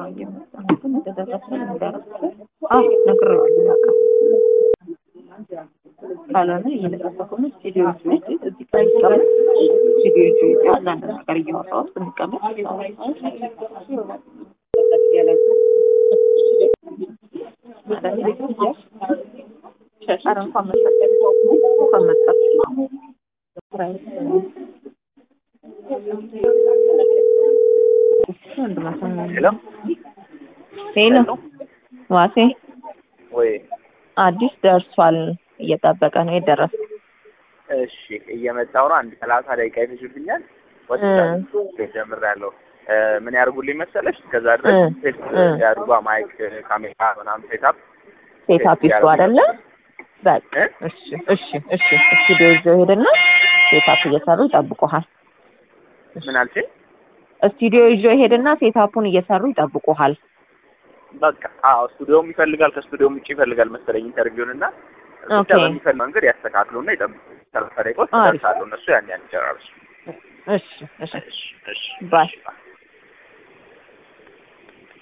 እንደደረሰ እንደደረሰ አዎ ነግሬዋለሁ። በቃ ካልሆነ እየለቀሰኩ ነው። ስቱዲዮ ውስጥ እዚህ ጋር ይቀመጥ ስቱዲዮ ይዞ ይዞ አንዳንድ ነገር እያወራሁ ብንቀመጥ ኧረ እንኳን መጣች እንኳን መጣች ሄሎ ሄሎ ዋሴ ወይ አዲስ ደርሷል። እየጠበቀ ነው። የደረሰ እሺ፣ እየመጣሁ ነው። አንድ ሰላሳ ደቂቃ ይፈጅብኛል። ወጥቻለሁ። ጀምሬያለሁ። ምን ያርጉልኝ መሰለሽ? ከዛ ድረስ እ ሴት እ ያድርጓ ማይክ፣ ካሜራ ምናምን ሴታፕ ሴታፕ ይሱ አይደለ? በቃ እ? እሺ እሺ እሺ። ስቱዲዮ ይዘው ሄድና ሴታፕ እየሰሩ ይጠብቁሃል። ምን አልሽኝ? ስቱዲዮ ይዞ ሄድና ሴታፑን እየሰሩ ይጠብቁሃል። በቃ አዎ፣ ስቱዲዮም ይፈልጋል ከስቱዲዮም ውጭ ይፈልጋል መሰለኝ ኢንተርቪውን እና ብቻ ኦኬ። በሚፈልግ መንገድ ያስተካክሉና ይጠብቁ። ሰላሳ ደቂቃ ውስጥ አሪፍ። ይደርሳሉ እነሱ ያን ያን ይጨራርሱ። እሺ እሺ እሺ እሺ ባይ እሺ።